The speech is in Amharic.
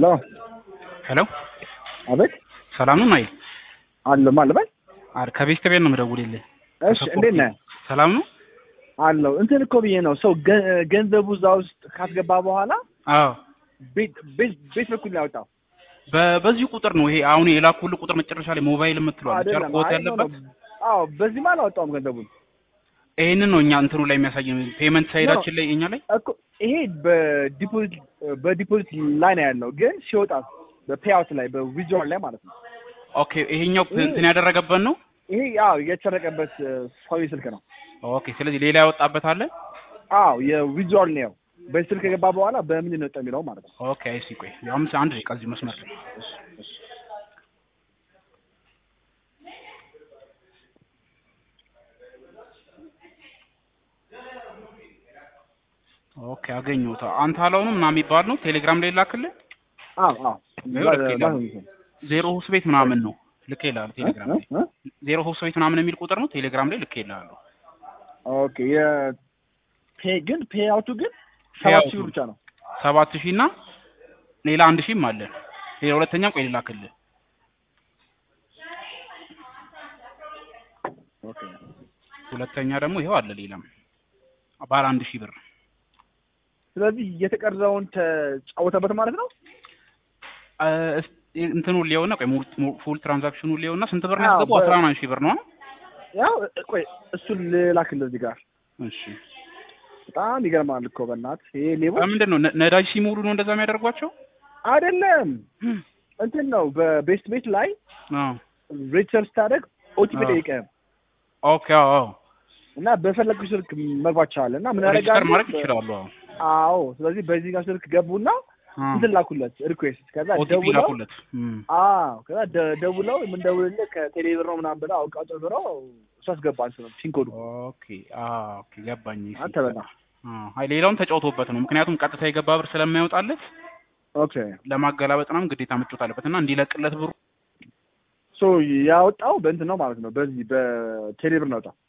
ሄሎ ሄሎ አቤት ሰላም ነው ናይል? አለ ማለበል አር ከቤት ከቤት ነው የምደውልልህ። እሺ እንዴት ነህ? ሰላም ነው? አለው እንትን እኮ ብዬ ነው ሰው ገ- ገንዘቡ እዛ ውስጥ ካስገባ በኋላ አዎ ቤት ቤት ቤት በኩል ነው ያወጣው በ- በዚህ ቁጥር ነው ይሄ አሁን የላኩልህ ቁጥር መጨረሻ ላይ ሞባይል የምትለው አለች አይደል? አይደለም ኮት አይ ነው ያለበት ነው። አዎ በዚህማ አላወጣውም ገንዘቡን ይሄንን ነው እኛ እንትኑ ላይ የሚያሳየን ፔመንት ሳይዳችን ላይ እኛ ላይ እኮ ይሄ በዲፖዚት በዲፖዚት ላይ ነው ያለው ግን ሲወጣ በፔአውት ላይ በዊዝድሮል ላይ ማለት ነው ኦኬ ይሄኛው እንትን ያደረገበት ነው። ይሄ ያው የተሰረቀበት ሰው ስልክ ነው ኦኬ ስለዚህ ሌላ ያወጣበት አለ። አዎ የዊዝድሮል ነው በዚህ ስልክ ከገባ በኋላ በምን ነው የሚለው ማለት ነው ኦኬ አይሲ ቆይ አምስት አንድ ደቂቃ እዚህ መስመር ላይ ኦኬ አገኘሁት። አንተ አላውንም ምናምን የሚባል ነው ቴሌግራም ላይ ላክልህ። አዎ አዎ ይኸው ልክ ይላል። ዜሮ ሆስ ቤት ምናምን ነው ልክ ይላል ቴሌግራም ላይ ዜሮ ሆስ ቤት ምናምን የሚል ቁጥር ነው ቴሌግራም ላይ ልክ ይላል። ኦኬ የፔ ግን ፔአውቱ ግን ሰባት ሺህ ብር ብቻ ነው ሰባት ሺህ እና ሌላ አንድ ሺህም አለ። ሌላ ሁለተኛም ቆይ ልላክልህ። ኦኬ ሁለተኛ ደግሞ ይኸው አለ ሌላም ባለ አንድ ሺህ ብር ስለዚህ የተቀረውን ተጫወተበት ማለት ነው እ፣ እስ- እንትኑ ሊሆና ቆይ ፉል ትራንዛክሽኑ ሊሆና ስንት ብር ነው አዎ፣ ያስገባው? በ- አስራ ምናምን ሺህ ብር ነው። ያው ቆይ እሱን ልላክልህ እዚህ ጋር እሺ በጣም ይገርማል እኮ በእናትህ ይሄ ሌቦች ምንድን ነው ነ- ነዳጅ ሲሞሉ ነው እንደዛ የሚያደርጓቸው? አይደለም እንትን ነው በቤስት ቤት ላይ አዎ ሬጅስተር ስታደርግ ኦቲፒ አዎ። ጠይቀህም ኦኬ አዎ አዎ እና በፈለግኩ ስልክ መግባት ይችላል እና ምን ሬጅስተር ያደርጋሉ ማድረግ ይችላሉ። አዎ አዎ ስለዚህ በዚህኛው ስልክ ገቡና እንትን ላኩለት ሪኩዌስት ከዛ ኦቲፒ ደውለው ላኩለት። እም። አዎ ከዛ ደ- ደውለው የምንደውልልህ ከቴሌ ብር ነው ምናምን ብለው አውቃ ጨምረው እሱ አስገባ እንትን ነው ፒን ኮዱ ኦኬ አዎ ኦኬ ገባኝ። እሺ። አንተ በላ አዎ አይ ሌላውን ተጫውቶበት ነው። ምክንያቱም ቀጥታ የገባ ብር ስለማይወጣለት ኦኬ ለማገላበጥ ምናምን ግዴታ መጫወት አለበት እና እንዲለቅለት ብሩ ሶ ያወጣው በእንትን ነው ማለት ነው በዚህ በቴሌ ብር ነው ያወጣው